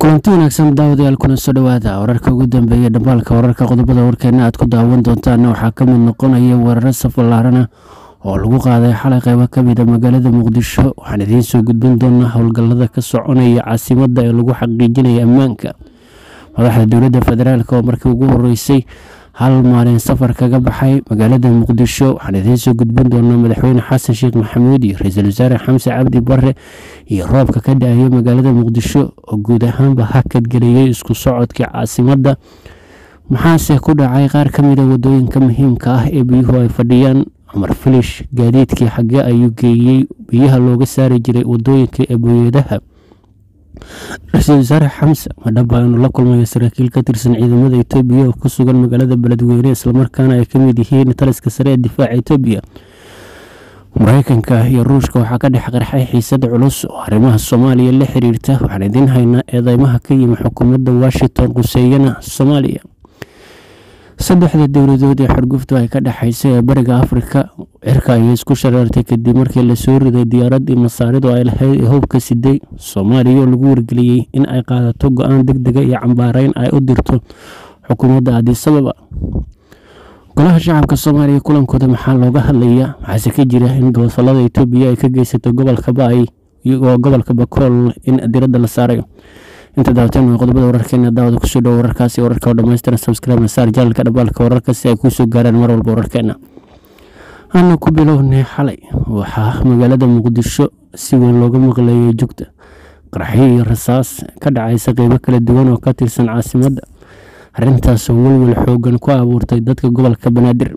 kulanti wanaagsan daawadayaal kuna soo dhowaada wararka ugu dambeeya dhambaalka wararka qodobada warkeena aad ku daawan doontaan waxaa ka mid noqonaya weeraro safallaarana oo lagu qaaday xalay qaybo ka mid a magaalada muqdisho waxaan idiin soo gudbin doonaa howlgallada ka soconaya caasimadda ee lagu xaqiijinaya ammaanka madaxda dowladda federaalk oo markii ugu horeysay hal maalin safar kaga baxay magaalada muqdisho waxaan idiin soo gudbin doonaa madaxweyne xasan sheekh maxamuud iyo ra-iisul wasaare xamse cabdi bare iyo roobka ka dhacaya magaalada muqdisho oo guud ahaanba hakadgeliyey isku socodkii caasimadda maxaase ku dhacay qaar ka mid a wadooyinka muhiimka ah ee biyuhu ay fadhiyaan cumar filish gaadiidkii xagee ayuu geeyey biyaha looga saari jiray wadooyinka ee booyadaha ra-iisul wasaare xamse madhaba inuu la kulmayo saraakiil ka tirsan ciidamada etoobiya oo ku sugan magaalada beledweyne islamarkaana ay kamid yihiin taliska sare ee difaaca etoobiya mareykanka iyo ruushka waxaa ka dhex qarxay xiisada culus oo arrimaha soomaaliya la xiriirta waxaan idiin haynaa eedeymaha ka yimi xukuumadda washington quseeyana soomaaliya saddexda dowladood ee xorguftu ay ka dhexaysay ee bariga afrika cirka ayay isku shareertay kadib markii lasoo riday diyaaraddii masaaridu ay lahayd ee hubka siday soomaaliya oo lagu wargeliyey in ay qaadato go-aan deg dega iyo cambaareyn ay u dirto xukuumadda adisababa golaha shacabka soomaaliya kulankooda maxaa looga hadlayaa maxaase ka jira in gobolada etoobiya ay ka geysato gobolka ba-ay iyagoo gobolka bakool in diradda la saaray inta daawateen qodobada wararkeena daawada kusoo dhowo wararkaasi wararka oo dhammaystiran subscribe saar janalka dhabaalka wararka si ay kuusoo gaaraan mar walba wararkeena aana ku bilownay xalay waxaa magaalada muqdisho si weyn looga maqleeyay jugta qarxyo iyo rasaas ka dhacaysa qeybo kala duwan oo ka tirsan caasimadda arrintaasoo welwel xoogan ku abuurtay dadka gobolka banaadir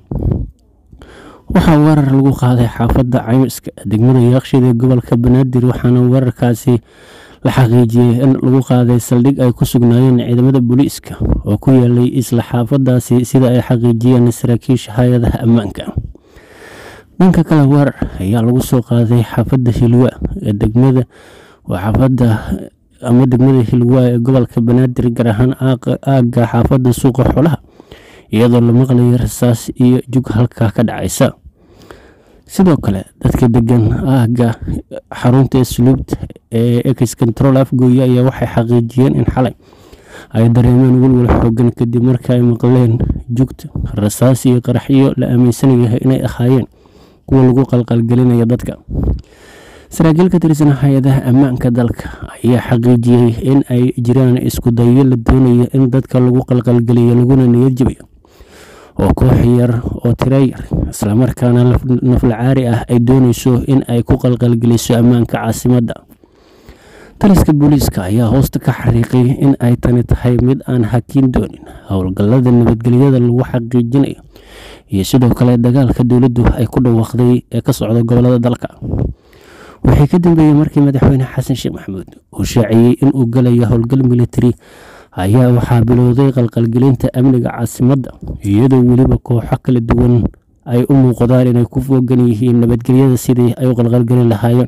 waxaa weerar lagu qaaday xaafadda caymiska degmada yaaqshida ee gobolka banaadir waxaana weerarkaasi la xaqiijiyey in lagu qaaday saldhig ay ku sugnaayeen ciidamada booliiska oo ku yaalay isla xaafadaasi sida ay xaqiijiyeen saraakiisha hay-adaha ammaanka dhanka kale weerar ayaa lagu soo qaaday xaafadda hilwa ee degmada waa xaafadda ama degmada hilwa ee gobolka banaadir gaar ahaan aagga xaafadda suuqa xoolaha iyadoo la maqlayay rasaas iyo jug halkaa ka dhacaysa sidoo kale dadka degan aagga xarunta asluubta ee ex control afgooye ayaa waxay xaqiijiyeen in xalay ay dareemeen welwel xoogan kadib marka ay maqleen jugta rasaas iyo qaraxyo la aaminsan yahay inay ahaayeen kuwa lagu qalqalgelinaya dadka saraakiil ka tirsan hay-adaha ammaanka dalka ayaa xaqiijiyey in ay jiraan isku dayo la doonayo in dadka lagu qalqalgeliyo laguna niyad jabayo oo koox yar oo tiro yar islamarkaana naflacaari ah ay dooneyso in ay ku qalqalgeliso ammaanka caasimadda taliska booliiska ayaa hoosta ka xariiqay in ay tani tahay mid aan hakiin doonin howlgallada nabadgelyada lagu xaqiijinayo iyo sidoo kale dagaalka dowladdu ay ku dhawaaqday ee ka socda gobolada dalka waxay ka dambeeyey markii madaxweyne xasan sheekh maxamuud uu shaaciyey inuu galayo howlgal militari ayaa waxaa bilowday qalqalgelinta amniga caasimadda iyadoo weliba kooxo kala duwan ay u muuqdaan inay ku foogan yihiin nabadgelyada sidii ay u qalqalgelin lahaayeen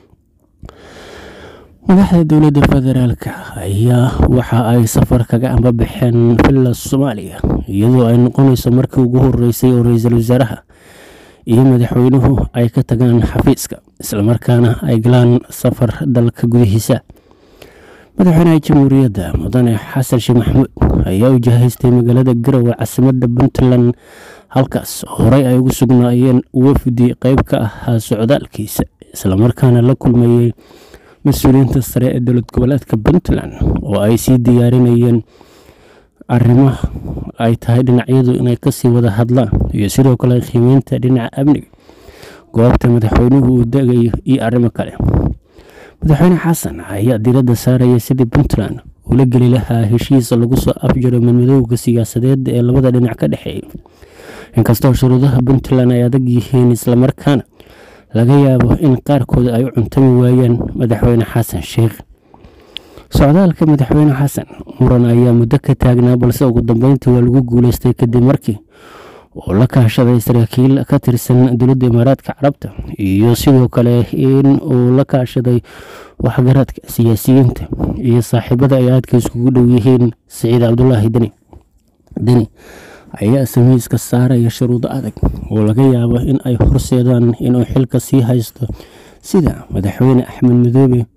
madaxda dowladda federaalk ayaa waxa ay safar kaga ambabaxeen villa soomaaliya iyadoo ay noqonayso markii ugu horeysay oo ra-iisul wasaaraha iyo madaxweynuhu ay ka tagaan xafiiska islamarkaana ay galaan safar dalka gudihiisa madaxweynaha jamhuuriyadda mudane xasan sheekh maxamuud ayaa u jahaystay magaalada garowe caasimadda puntland halkaas horey ay ugu sugnaayeen wafdi qeyb ka ahaa socdaalkiisa islamarkaana la kulmayey mas-uuliyiinta sare ee dowlad goboleedka puntland oo ay sii diyaarinayeen arrimo ay tahay dhinacyadu inay kasii wada hadlaan iyo sidoo kale qiimeynta dhinaca amniga goobta madaxweynuhu uu degayo iyo arrimo kale madaxweyne xasan ayaa diradda saaraya sidii puntland ula geli lahaa heshiis lagu soo afjaro madmadowga siyaasadeed ee labada dhinac ka dhexeeya inkastoo shuruudaha puntland ay adag yihiin islamarkaana laga yaabo in qaarkooda ay u cuntami waayaan madaxweyne xasan sheekh socdaalka madaxweyne xasan muran ayaa muddo ka taagnaa balse ugu dambeyntii waa lagu guuleystay kadib markii uu la kaashaday saraakiil ka tirsan dowladda imaaraadka carabta iyo sidoo kale in uu la kaashaday waxgaradka siyaasiyiinta iyo saaxiibada ay aadka iskugu dhow yihiin siciid cabdulaahi deni deni ayaa samiiska saaraya shuruudo adag oo laga yaabo in ay horseedaan inuu xilka sii haysto sida madaxweyne axmed madoobe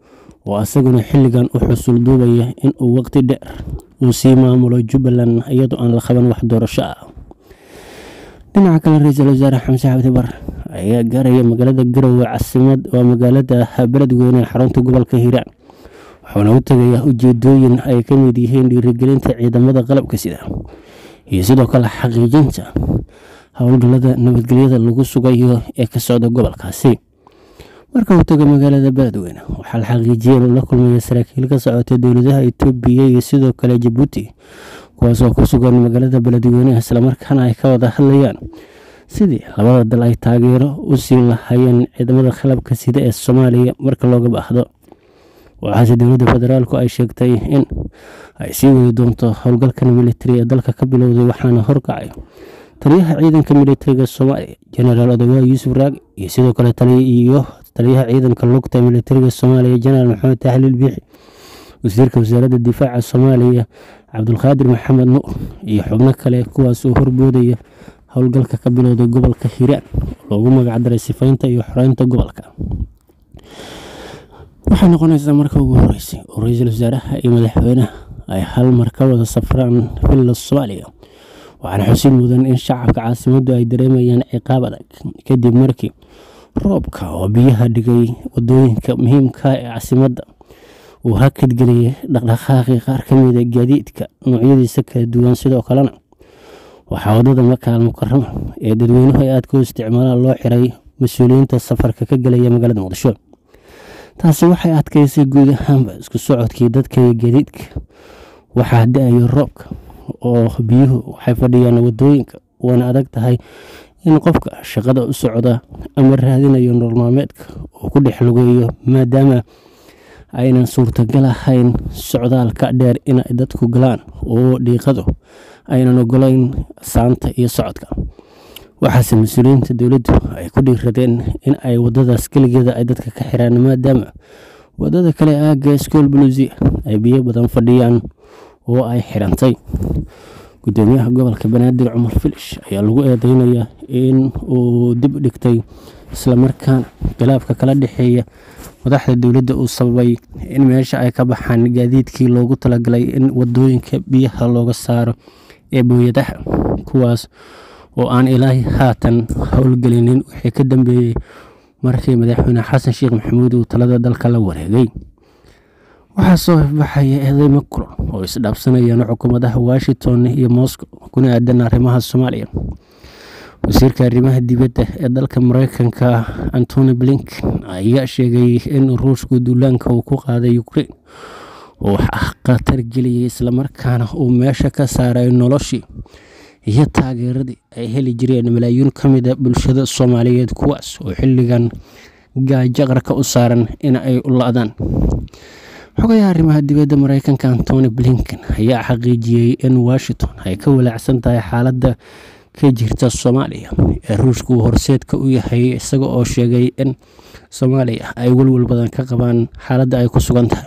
oo asaguna xilligan u xusul duubaya in uu waqti dheer uu sii maamulo jubbaland iyadoo aan la qaban wax doorasho ah dhinaca kale ra-iisul wasaare xamse cabdi bar ayaa gaaraya magaalada garowe casimad waa magaalada beledweyne ee xarunta gobolka hiiraan wuxuuna u tegayaa ujeedooyin ay ka mid yihiin dhiirigelinta ciidamada qalabka sida iyo sidoo kale xaqiijinta howlgallada nabadgelyada lagu sugayo ee ka socda gobolkaasi marka uu tago magaalada beledweyne waxaa la xaqiijiyay inuu la kulmaya saraakiil ka socota dowladaha itoobiya iyo sidoo kale jabuuti kuwaasoo ku sugan magaalada beledweyne islamarkaana ay ka wada hadlayaan sidii labada dal ay taageero u siin lahaayeen ciidamada qalabka sida ee soomaaliya marka looga baahdo waxaase dowladda federaalku ay sheegtay in ay sii wadi doonto howlgalkan militari ee dalka ka bilowday waxaana horkacay taliyaha ciidanka militariga soomaaliya jenaraal odawaa yuusuf raag iyo sidoo kale iyo taliyaha ciidanka lugta militariga soomaaliya jenaraal maxamed taxliil biixi wasiirka wasaaradda difaaca soomaaliya cabdulqaadir maxamed nuur iyo xubno kale kuwaas oo horboodaya howlgalka ka bilowday gobolka hiiraan loogu magacdaray sifaynta iyo xoreynta gobolka waxay noqonaysaa marka ugu horeysay oo ra-iisul wasaaraha iyo madaxweynaha ay hal mar ka wada safraan villa soomaaliya waxaana xusid mudan in shacabka caasimaddu ay dareemayaan ciqaab adag kadib markii roobka oo biyaha dhigay wadooyinka muhiimka ee caasimadda uu hakadgeliyay dhaqdhaqaaqii qaar ka mida gaadiidka noocyadiisa kala duwan sidoo kalena waxaa wadada makaal mukarama ee dadweynuhu ay aadka u isticmaalaan loo xiray mas-uuliyiinta safarka ka gelaya magaalada muqdisho taasi waxay adkaysay guud ahaanba isku socodkii dadka iyo gaadiidka waxaa da-ayo roobka oo biyuhu waxay fadhiyaan wadooyinka waana adag tahay in qofka shaqada u socda ama raadinayo nololmaalmeedka uu ku dhex lugeeyo maadaama aynan suurtagal ahayn socdaalka dheer inay dadku galaan oo dhiiqadu aynan ogolayn saanta iyo socodka waxaase mas-uuliyiinta dowladdu ay ku dhiiradeen in ay wadadaas keligeeda ay dadka ka xiraan maadaama wadada kale aagga school blusia ay biyo badan fadhiyaan oo ay xirantay gudoomiyaha gobolka banaadir cumar filish ayaa lagu eedeynayaa in uu dib dhigtay islamarkaana khilaafka kala dhexeeya madaxda dowladda uu sababay in meesha ay ka baxaan gaadiidkii loogu talagalay in wadooyinka biyaha looga saaro ee booyadaha kuwaas oo aan ilaahay haatan howlgelinin wixii ka dambeeyey markii madaxweyne xasan sheekh maxamuud uu talada dalka la wareegay waxaa soo ifbaxaya eedeymo kulan oo isdhaafsanayaan xukuumadaha washington iyo moscow kuna aadan arrimaha soomaaliya wasiirka arrimaha dibadda ee dalka mareykanka antony blinken ayaa sheegay in ruushku duulaanka uu ku qaaday ukrain uu khatar geliyay islamarkaana uu meesha ka saaray noloshii iyo taageeradii ay heli jireen malaayiin ka mida bulshada soomaaliyeed kuwaas oo xilligan gaajaqarka u saaran in ay u la-daan xogayaha arrimaha dibadda mareykanka antony blinken ayaa xaqiijiyey in washington ay ka walaacsan tahay xaaladda ka jirta soomaaliya ee ruushka uu horseedka u yahay isaga oo sheegay in soomaaliya ay welwel badan ka qabaan xaaladda ay ku sugan tahay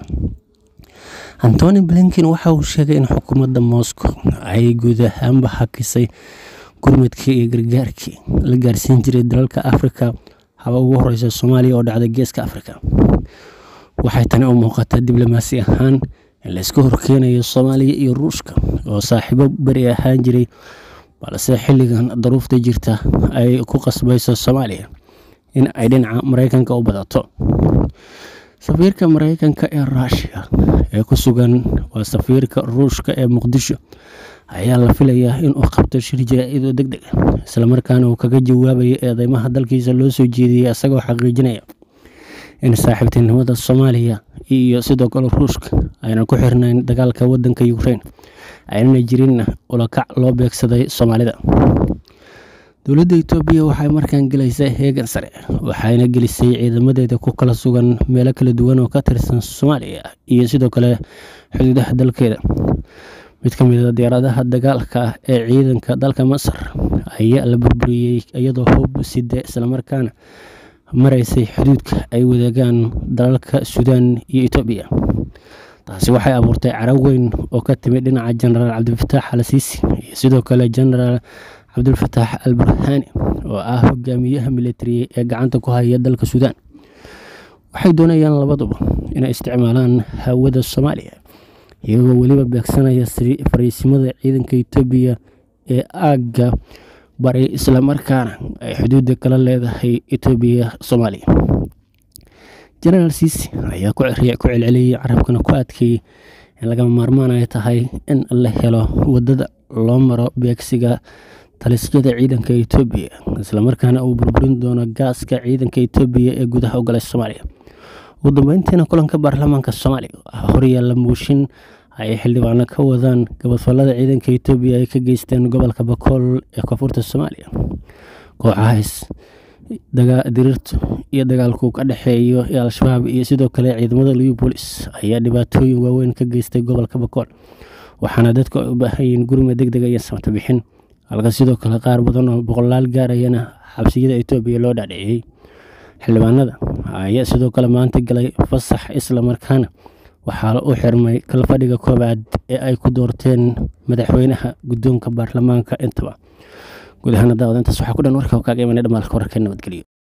antony blinken waxa uu sheegay in xukuumadda moscow ay guud ahaanba hakisay gurmadkii iyo gargaarkii la gaarsiin jiray dalalka afrika haba ugu horeysa soomaaliya oo dhacda geeska afrika waxay tani u muuqataa diblomaasi ahaan in layska horkeenayo soomaaliya iyo ruushka oo saaxiibo beri ahaan jiray balse xilligan daruufta jirta ay ku qasbayso soomaaliya in ay dhinaca mareykanka u badato safiirka mareykanka ee ruushiya ee ku sugan waa safiirka ruushka ee muqdisho ayaa la filayaa inuu qabto shir jaraa'idoo deg deg ah islamarkaana uu kaga jawaabayo eedeymaha dalkiisa loo soo jeediyey isagoo xaqiijinaya in saaxiibtinimada soomaaliya iyo sidoo kale ruushka aynan ku xirnayn dagaalka wadanka ukrain aynana jirin ulakac loo beegsaday soomaalida dowladda itoobiya waxay markaan gelaysaa heegan sare waxayna gelisay ciidamadeeda ku kala sugan meelo kala duwan oo ka tirsan soomaaliya iyo sidoo kale xuduudaha dalkeeda mid ka mid a diyaaradaha dagaalka ah ee ciidanka dalka masar ayaa la burburiyey iyadoo hub side islamarkaana maraysay xuduudka ay wadaagaan dalalka suudaan iyo itoobiya taasi waxay abuurtay carab weyn oo ka timid dhinaca jenaraal cabdilfataax al siisi iyo sidoo kale jenaraal cabdulfataax al burhaani oo ah hogaamiyaha militari ee gacanta ku haya dalka suudaan waxay doonayaan labaduba inay isticmaalaan hawada soomaaliya iyagoo weliba beegsanaya fariisimada ciidanka etoobiya ee aagga bari islamarkaana ay xuduudda kala leedahay etoobiya soomaaliya jenaraal siisi ayaa ku celceliyey carabkana ku adkeeyey in lagama maarmaan ay tahay in la helo wadada loo maro beegsiga talisyada ciidanka etoobiya islamarkaana uu burburin doono gaaska ciidanka etoobiya ee gudaha ogolay soomaaliya ugu dambeyntiina kulanka baarlamaanka soomaaliya waxaa horyaalla muushin ay xildhibaano ka wadaan gabadfallada ciidanka etoobiya ay ka geysteen gobolka bakool ee koonfurta soomaaliya kooxahaas diriirtu iyo dagaalku ka dhexeeyo ee al-shabaab iyo sidoo kale ciidamada liubolis ayaa dhibaatooyin waaweyn ka geystay gobolka bakool waxaana dadku ay u baahan yihiin gurma deg dega iyo samto bixin halka sidoo kale qaar badan oo boqolaal gaarayana xabsiyada etoobiya loo dhaadhiciyey xildhibaanada ayaa sidoo kale maanta galay fasax islamarkaana waxaa u xirmay kalfadhiga koowaad ee ay ku doorteen madaxweynaha guddoonka baarlamaanka intaba guud ahaana daawada intaas waxaa ku dhan warka kaaga imanay dhamaalka wararka nabadgelyo